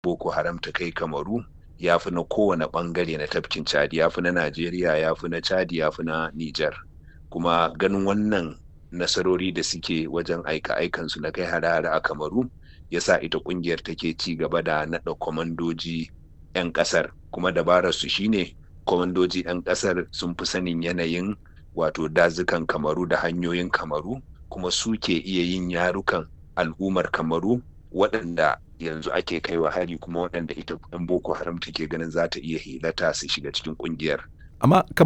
boko haram ta kai kamaru ya fi na kowane bangare na tafkin chadi ya fi na najeriya ya fi na chadi ya fi na niger kuma ganin wannan nasarori da suke wajen aika aikansu na kai hare-hare a kamaru ya sa ita kungiyar take ci gaba da naɗa kwamandoji 'yan ƙasar kuma dabarar su shine kwamandoji 'yan ƙasar sun fi sanin yanayin wato dazukan kamaru da hanyoyin kamaru kuma su ke iya yin yarukan al'ummar kamaru waɗanda yanzu ake kaiwa hari kuma waɗanda ita 'yan boko haram take ganin za ta iya hilata su shiga cikin ƙungiyar amma